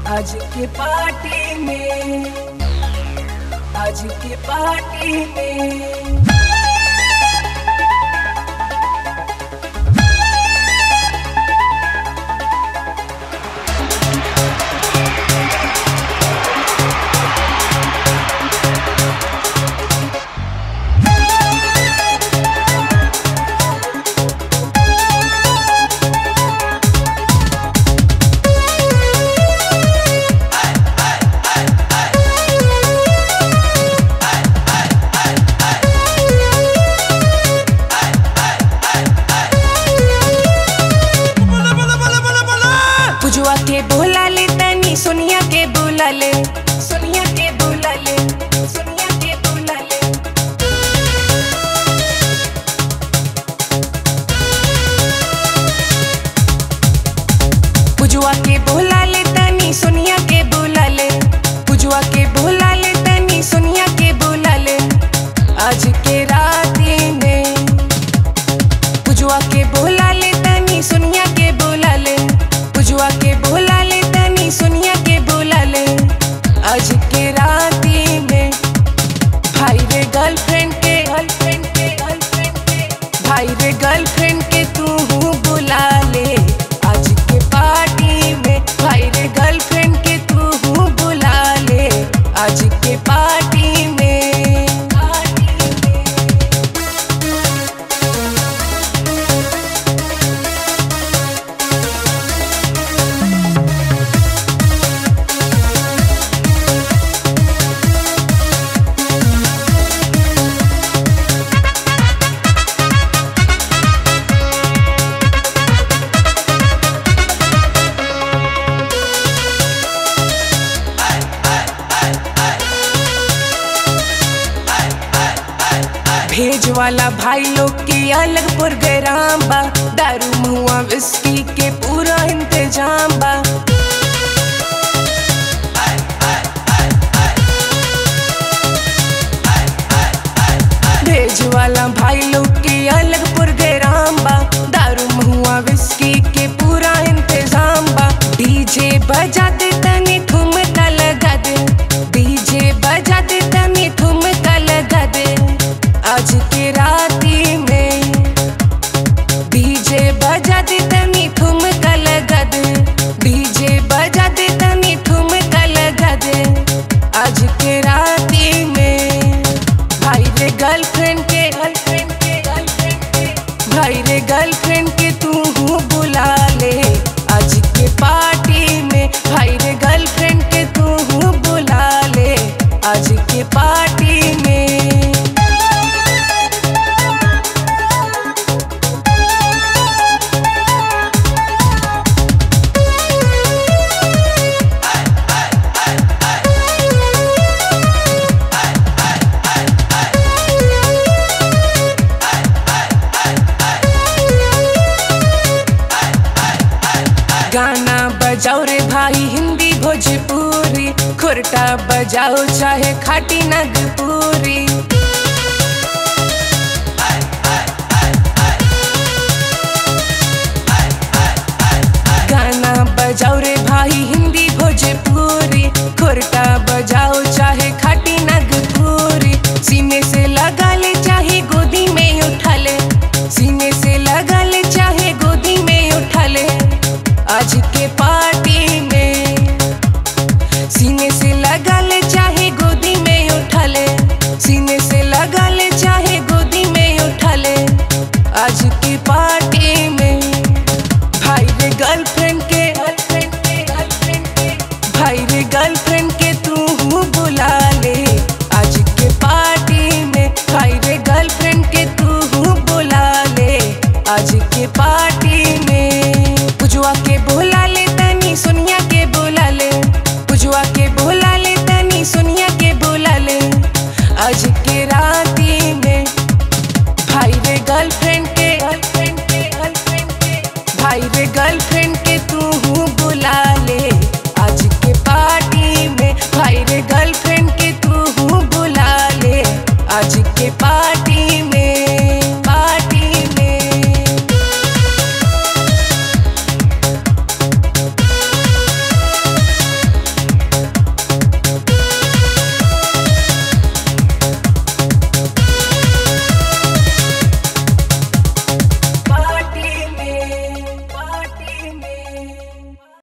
आज के पार्टी में आज के पार्टी में पुजुआ के बोला ले तनी सोनिया के बोला ले सोनिया के बोला ले सोनिया के बोला ले पुजुआ के बोला ले तनी सोनिया के बोला ले पुजुआ के बोला ले तनी सोनिया के बोला ले आज के राती में पुजुआ के बोला ले तनी सोनिया के बोला ले पुजुआ के बोला ले तनी सोनिया के बोला ले आज के राती में भाई रे गर्लफ्रेंड के गर्लफ्रेंड के गर्लफ्रेंड के भाई रे गर्लफ्रेंड के तू हूँ बुला ले आज के पार्टी में भाई रे गर्लफ्रेंड के तू हूँ बुला ले आज के पार्टी में पार्टी में भेज वाला भाई लोग के अलग प्रोग्राम बा दारू मुआ विस्की के पूरा इंतजाम बा भेज वाला भाई लोग के अलग प्रोग्राम बा दारू मुआ विस्की के पूरा इंतजाम बा डीजे बजा दे तनी ठुमका लगा दे डीजे बजा दे तनी ठुमका लगा दे आज के राती में डीजे बजा दे तनी ठुमका लगा दे डीजे बजा दे तनी ठुमका लगा दे आज के राती में भाई रे गर्लफ्रेंड के गर्लफ्रेंड के गर्लफ्रेंड के भाई रे गर्लफ्रेंड के तू हूँ बुला ले आज के पार्टी में भाई रे गर्लफ्रेंड के तू हूँ बुला ले आज के पार्टी में गाना बजाओ रे भाई हिंदी भोजपुरी खुरटा बजाओ चाहे खाटी नगपुरी गाना बजाओ रे भाई हिंदी भोजपुरी खुरटा बजाओ चाहे खाटी नगपुरी सीने से लगा ले चाहे गोदी में उठा ले सीने से लगा ले चाहे गोदी में उठा ले आज के पार्टी में सीने से लगा ले चाहे गोदी में उठा ले सीने से लगा ले चाहे गोदी में उठा ले आज की पार्टी में भाई रे गर्लफ्रेंड के गर्लफ्रेंड के गर्लफ्रेंड के भाई रे गर्लफ्रेंड के तू हूँ बुला ले आज के पार्टी में भाई रे गर्लफ्रेंड के तू हूँ बुला ले आज के पार्टी में पुजुआ के बोला ले तनी सोनिया के बोला ले पुजुआ के बोला ले तनी सोनिया के बोला ले आज के राती में भाई रे गर्लफ्रेंड के गर्लफ्रेंड के गर्लफ्रेंड के भाई रे गर्लफ्रेंड